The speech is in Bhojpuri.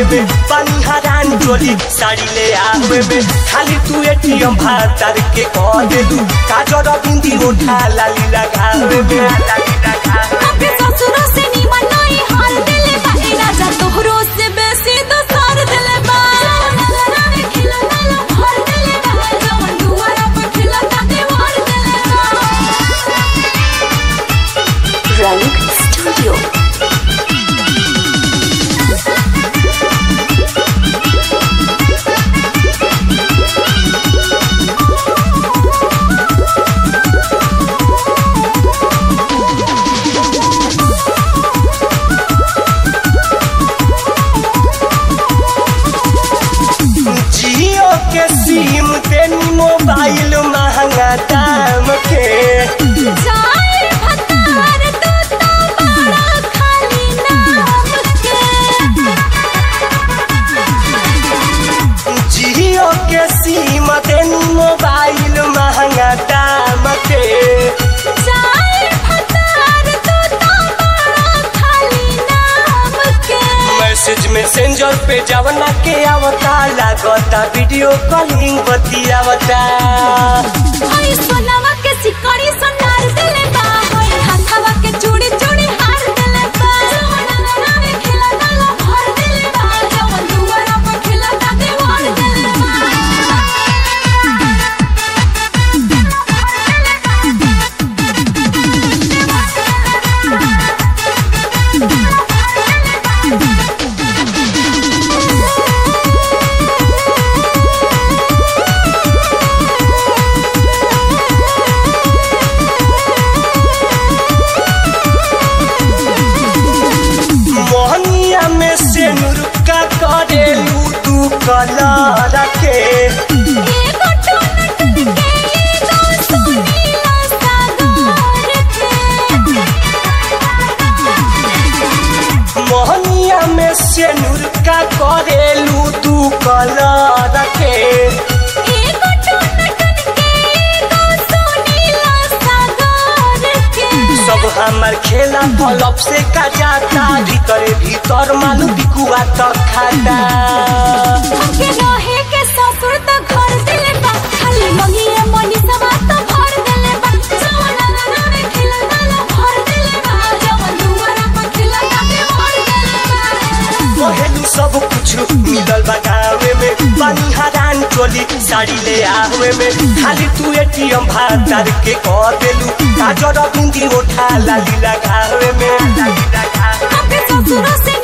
में पानी हरान चोली साड़ी ले आवे में खाली तू एटीएम भातर के कह दे दू काजर बिंदी उठा लाली लगावे में लाली लगावे अपने ससुरों से निमन नहीं हाल दिले बा ए राजा तोहरो से बेसी दोसर दिले बा नजरा में खिला ताला भर दिले बा जवन दुआरा पर खिला ता दीवार दिले बा रंग स्टूडियो जियो के सिम तेनी मोबाइल महंगा दाम के जाए भतार तू तो बड़ा खाली नाम के जियो के सिम तेनी मोबाइल महंगा दाम के जाए भतार तू तो बड़ा खाली नाम के मैसेज मैसेंजर पे जवना के आवता लागता वीडियो कॉलिंग बतियावता हई सोनावा के सिकड़ी सोनार दिले बा हई हाथवा के चूड़ी चूड़ी हार दिले बा सोना में खिला ताला भर दिले बा जवन दुआरा पर खिला ता दीवार दिले बा मोहनिया में से नुरुका करेलू तू कलर के एगो टोनट के एगो सोनीला सागर के मोहनिया में से नुरुका करेलू तू कलर के एगो टोनट के एगो सोनीला सागर के सब हमार खेला पलप से का जाता भीतरे भीतर मालू बिकुआ तक खाता हमके रहे के ससुर त घर दिले बा खाली मंगिए मनी सवा त भर दिले बा सोना ना में खिला ताला भर दिले बा जवन दुआरा पर खिला ताके भर दिले बा कहेलू सब कुछ मिलल बा गावे में पानी हरान चोली साड़ी ले आवे में खाली तू एटीएम भातर के कह देलू काजर बिंदी उठा लाली लगावे में लाली लगावे हमके ससुर से